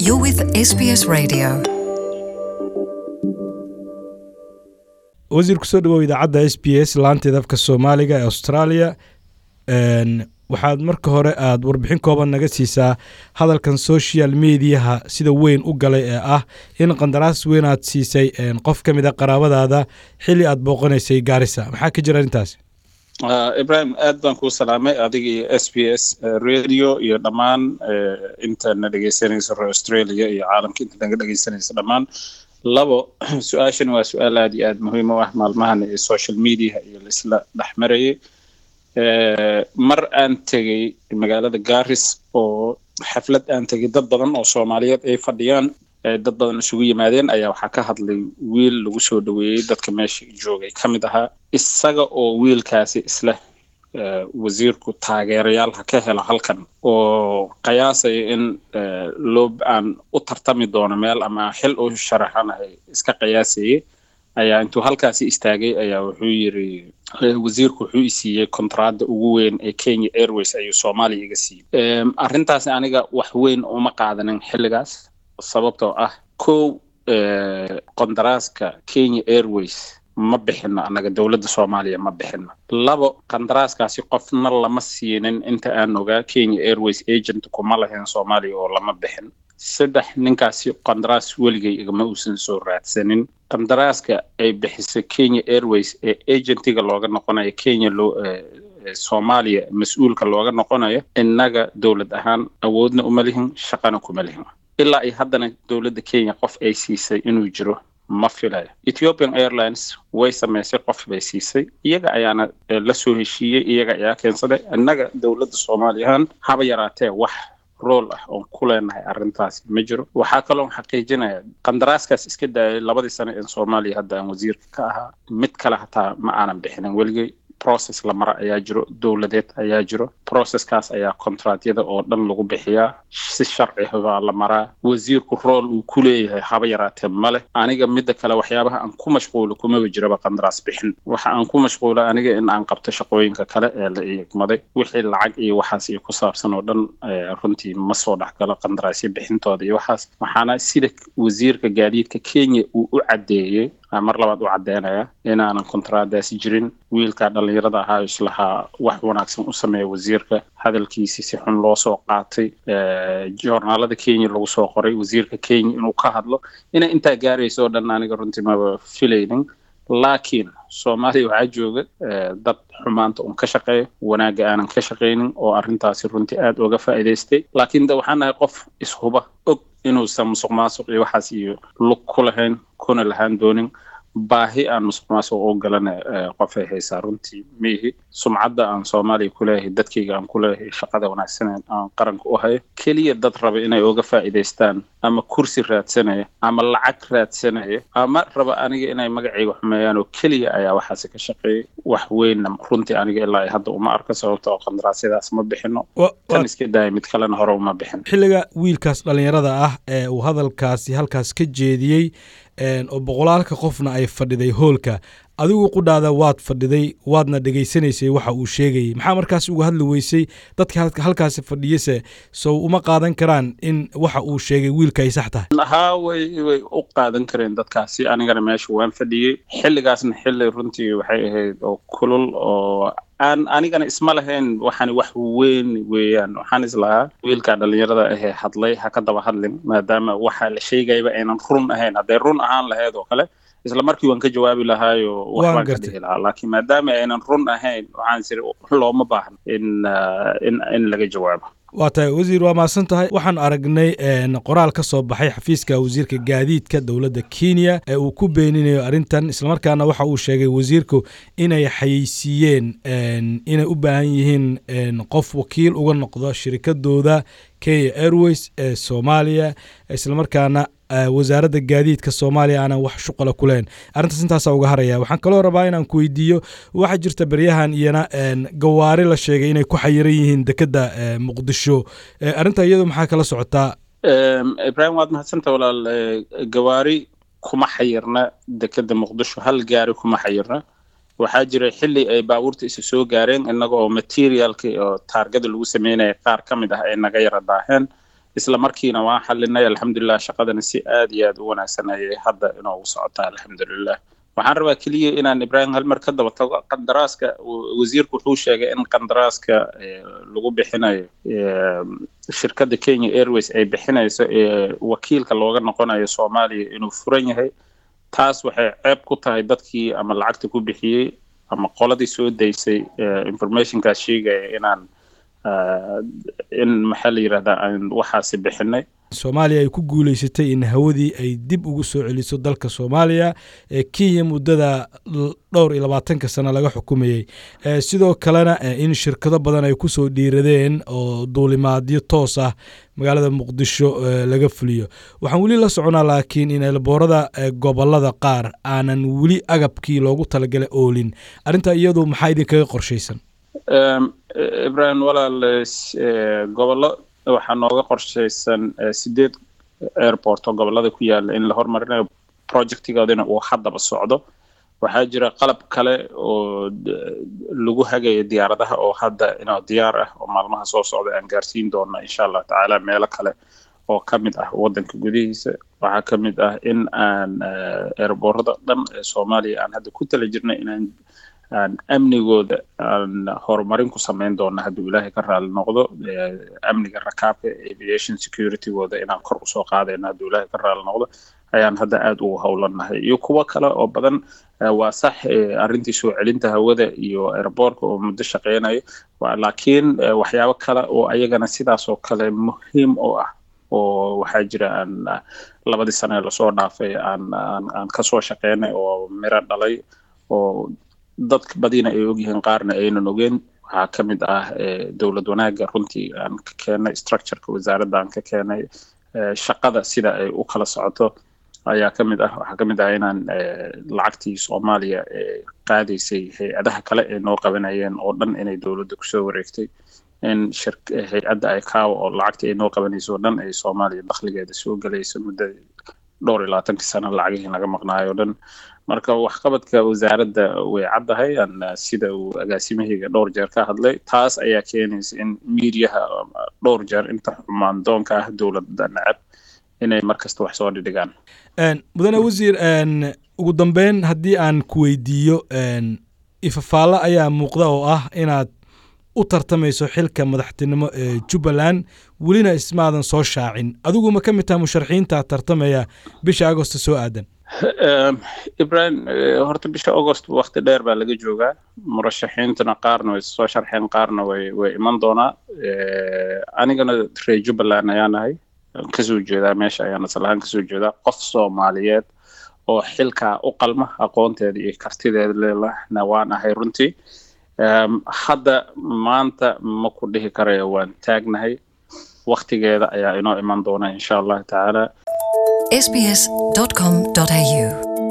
You're with SBS Radio. wasiir kusoo dhawow idaacadda s b s laanteeda afka soomaaliga ee australia waxaad marka hore aad warbixin kooban naga siisaa hadalkan social mediaha sida weyn u galay ee ah in qandaraas weyn aad siisay qof ka mid a qaraabadaada xili aad booqanaysay gaarisa maxaa ka jira arrintaas ibrahim aad baan kuu salaamay adiga iyo s b s radio iyo dhammaan intana dhegeysanaysa reer australia iyo caalamka inta naga dhegeysanaysa dhammaan labo su-aashan waa su-aal aad iyo aad muhiim u ah maalmahan ee social mediaha iyo laisla dhex marayay mar aan tegey magaalada garis oo xaflad aan tegey dad badan oo soomaaliyeed ay fadhiyaan dad badan isugu yimaadeen ayaa waxaa ka hadlay wiil lagu soo dhaweeyey dadka meesha joogay ka mid ahaa isaga oo wiilkaasi isla wasiirku taageerayaal ha ka helo halkan oo qiyaasaya in loo aan u tartami doono meel ama xil u sharaxanahay iska qiyaasayay ayaa intuu halkaasi istaagay ayaa wuxuu yiri wasiirku wuxuu isiiyey kontraada ugu weyn ee kenya airways ayuu soomaaliya iga siiyey arrintaasi aniga wax weyn uma qaadanin xilligaas sababtoo ah kow qandaraaska kenya airways ma bixino annaga dowladda soomaaliya ma bixino labo qandaraaskaasi qofna lama siinin inta aan ogaa kenya airways agent kuma lahayn soomaaliya oo lama bixin saddex ninkaasi qandaraas weligay igama uusan soo raadsanin qandaraaska ay bixisay kenya airways ee agentiga looga noqonayo kenya loo soomaaliya mas-uulka looga noqonayo innaga dowlad ahaan awoodna uma lihin shaqana kuma lihin ilaa ay haddana dowladda kenya qof ay siisay inuu jiro ma filayo ethiopian airlines way samaysay qof bay siisay iyaga ayaana la soo heshiiyey iyaga ayaa keensaday innaga dowladda soomaaliya ahaan haba yaraatee wax rool ah oon ku leenahay arrintaasi ma jiro waxaa kaloon xaqiijinaya qandaraaskaas iska daayay labadii sano ee soomaaliya hadda aan wasiirka ka ahaa mid kale hataa ma aanan bixinin weligay process la mara ayaa jiro dowladeed ayaa jiro processkaas ayaa kontraatyada oo dhan lagu bixiyaa si sharci baa la maraa wasiirku rool uu ku leeyahay haba yaraatee ma leh aniga midda kale waxyaabaha aan ku mashquulo kumaba jiraba qandaraas bixin waxa aan ku mashquula aniga in aan qabto shaqooyinka kale ee la igmaday wixii lacag iyo waxaas iyo ku saabsan oo dhan runtii ma soo dhexgalo qandaraasyo bixintooda iyo waxaas waxaana sida wasiirka gaadiidka kenya uu u caddeeyey mar labaad u caddeynaya inaanan kontraadaasi jirin wiilkaa dhallinyarada ahaa islahaa wax wanaagsan u sameeya wasiirka hadalkiisii si xun loo soo qaatay joornaalada kenya lagu soo qoray wasiirka kenya inuu ka hadlo inay intaa gaarayso oo dhan aniga runtii maba filaynin laakiin soomaaliya waxaa jooga dad xumaanta un ka shaqeeya wanaagga aanan ka shaqaynin oo arrintaasi runtii aada uga faa'iidaystay laakiin de waxaan nahay qof ishuba og inuusan musuq maasuq iyo waxaas iyo lug ku lahayn kuna lahaan doonin baahi aan musuq maasuq u galana qofay haysaa runtii miihi sumcadda aan soomaaliya ku leeyahay dadkayga aan ku leeyahay shaqada wanaagsan aan qaranka u hayo keliya dad raba inay uga faa'iidaystaan ama kursi raadsanaya ama lacag raadsanaya ama raba aniga inay magacayga xumeeyaan oo keliya ayaa waxaasi ka shaqeeyay wax weynna runtii aniga ilaa hadda uma arko sababta oo qandaraasyadaas ma bixino kan iska daaya mid kalena hore uma bixin xilliga wiilkaas dhallinyarada ah ee uu hadalkaasi halkaas ka jeediyey oo boqolaalka qofna ay fadhiday hoolka adigu qudhaada waad fadhiday waadna dhegaysanaysay waxa uu sheegayay maxaa markaas uga hadli weysay dadka halkaasi fadhiyase sow uma qaadan karaan in waxa uu sheegay wiilka ay sax tahay haa way way u qaadan kareen dadkaasi anigana meesha waan fadhiyey xilligaasna xilli runtii waxay ahayd oo kulul oo aan anigana isma lahayn waxaani wax weyn weeyaan waxaan islahaa wiilkaa dhallinyarada ahee hadlay ha ka daba hadlin maadaama waxa la sheegayaba aynan run ahayn hadday run ahaan lahayd oo kale isla markii waan ka jawaabi lahaayo waxbaan ka dhihi lahaa laakiin maadaama aynan run ahayn waxaan siri looma baahna in in in laga jawaabo waa tahay wasiir waa mahadsan tahay waxaan aragnay qoraal ka soo baxay xafiiska wasiirka gaadiidka dowladda kenya ee uu ku beeninayo arrintan islamarkaana waxa uu sheegay wasiirku inay xayeysiiyeen inay u baahan yihiin qof wakiil uga noqdo shirikadooda kenya airways ee soomaaliya islamarkaana wasaaradda gaadiidka soomaaliya aanan wax shuqala ku leyn arrintaas intaasaa uga haraya waxaan kaloo rabaa inaan ku weydiiyo waxaa jirta beryahan iyana gawaari la sheegay inay ku xayiran yihiin dekedda muqdisho arrinta iyadu maxaa kala socotaa ibrahim waad mahadsanta walaal gawaari kuma xayirna dekedda muqdisho hal gaari kuma xayirna waxaa jiray xilli ay baabuurta isu soo gaareen innaga oo materialki oo taargada lagu sameynaya qaar ka mid ah ay naga yara daaheen isla markiina waan xalinay alxamdulilah shaqadana si aad iyo aad u wanaagsan ayay hadda inoogu socotaa alxamdulilah waxaan rabaa keliya inaan ibraahim halmar ka daba tago qandaraaska wasiirku wuxuu sheegay in qandaraaska lagu bixinayo shirkadda kenya airways ay bixinayso ee wakiilka looga noqonayo soomaaliya inuu furan yahay taas waxay ceeb ku tahay dadkii ama lacagta ku bixiyey ama qoladii soo daysay informationkaas sheegaya inaan in maxaa la yidhahdaa aan waxaasi bixinay soomaaliya ay ku guuleysatay in hawadii ay dib ugu soo celiso dalka soomaaliya ee kenya muddada dhowr iyo labaatanka sano laga xukumayey sidoo kalena in shirkado badan ay kusoo dhiiradeen oo duulimaadyo toos ah magaalada muqdisho laga fuliyo waxaan weli la soconaa laakiin in elboorada gobolada qaar aanan weli agabkii loogu talagalay oolin arrintaa iyadu maxaa idinkaga qorshaysan ibrahim walaal gobollo waxaa nooga qorshaysan sideed airport oo gobolada ku yaala in la hormarinayo projectigoodina uu haddaba socdo waxaa jira qalab kale oo lagu hagayo diyaaradaha oo hadda inoo diyaar ah oo maalmaha soo socda aan gaarsiin doona insha allah tacaala meelo kale oo ka mid ah waddanka gudihiisa waxaa ka mid ah in aan airboorada dhan ee soomaaliya aan hadda ku tala jirnay inaan aan amnigooda aan horumarin ku samayn doona hadduu ilaahay ka raali noqdo amniga rakaabka aviation securitygooda inaan kor usoo qaadayno hadduu ilaahay ka raali noqdo ayaan hadda aada ugu howlanahay iyo kuwo kale oo badan waa sax arrintii soo celinta hawada iyo airboortka oo muddo shaqeynaya laakiin waxyaabo kale oo ayagana sidaas oo kale muhiim u ah oo waxaa jira aan labadii sane lasoo dhaafay aan aan aan kasoo shaqeynay oo miro dhalay oo dadka badina ay ogyihiin qaarna aynan ogeen waxaa ka mid ah dowlad wanaagga runtii aan ka keenay structureka wasaaradda aan ka keenay shaqada sida ay u kala socoto ayaa ka mid ah waxaa ka mid ah inaan lacagtii soomaaliya qaadaysay hay-adaha kale ay noo qabanayeen oo dhan inay dowladda kusoo wareegtay in hay-adda icaawa oo lacagtii ay noo qabanayso oo dhan ay soomaaliya dakhligeeda soo gelayso muddo dhowr iyo labaatankii sano lacagihii naga maqnaayo o dhan marka waxqabadka wasaaradda way caddahay sida uu agaasimahayga dhowr jeer ka hadlay taas ayaa keenaysa in miidiyaha dhowr jeer inta xumaan doonka ah dowladda nacab inay markasta wax soo dhidhigaan mudane wasiir ugu dambeyn haddii aan ku weydiiyo ifafaalo ayaa muuqda oo ah inaad u tartamayso xilka madaxtinimo ee jubbaland welina ismaadan soo shaacin adigu ma ka mid taha musharaxiinta tartamaya bisha agosto soo aadan ibrahim horta bisha agost wakti dheer baa laga joogaa murashaxiintuna qaarna way soo sharxeen qaarna way way iman doonaa anigana reer jubbaland ayaan ahay kasoo jeedaa meesha ayaan aslahaan kasoo jeedaa qof soomaaliyeed oo xilkaa u qalma aqoonteeda iyo kartideeda lelahna waan ahay runtii hadda maanta ma ku dhihi karayo waan taagnahay waktigeeda ayaa inoo iman doona insha allahu tacaala sbs.com.au